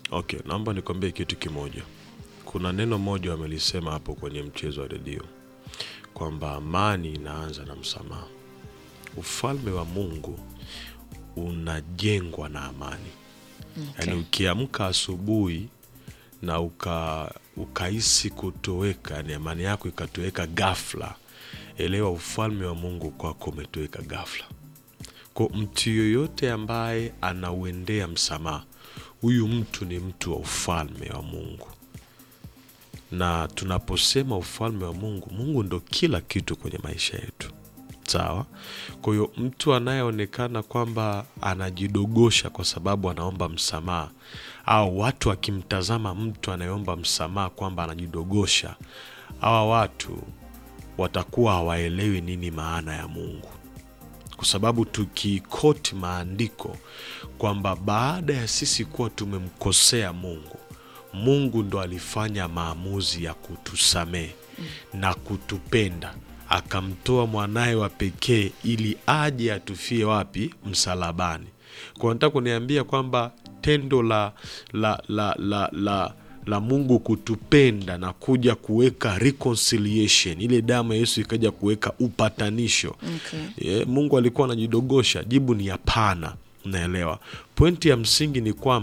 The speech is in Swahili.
Okay, naomba nikwambie kitu kimoja. Kuna neno moja wamelisema hapo kwenye mchezo wa redio kwamba amani inaanza na msamaha. Ufalme wa Mungu unajengwa na amani. Okay. Yaani ukiamka asubuhi na uka ukahisi kutoweka, yani amani yako ikatoweka ghafla, elewa ufalme wa Mungu kwako umetoweka ghafla. Kwa mtu yoyote ambaye anauendea msamaha, huyu mtu ni mtu wa ufalme wa Mungu. Na tunaposema ufalme wa Mungu, Mungu ndo kila kitu kwenye maisha yetu, sawa. Kwa hiyo mtu anayeonekana kwamba anajidogosha kwa sababu anaomba msamaha, au watu akimtazama mtu anayeomba msamaha kwamba anajidogosha, hawa watu watakuwa hawaelewi nini maana ya Mungu kwa sababu tukikoti maandiko kwamba baada ya sisi kuwa tumemkosea Mungu, Mungu ndo alifanya maamuzi ya kutusamehe na kutupenda, akamtoa mwanaye wa pekee ili aje atufie wapi? Msalabani. Kwa nataka kuniambia kwamba tendo la, la, la, la, la la Mungu kutupenda na kuja kuweka reconciliation, ile damu ya Yesu ikaja kuweka upatanisho Okay. Ye, Mungu alikuwa anajidogosha? Jibu ni hapana. Unaelewa, pointi ya msingi ni kwamba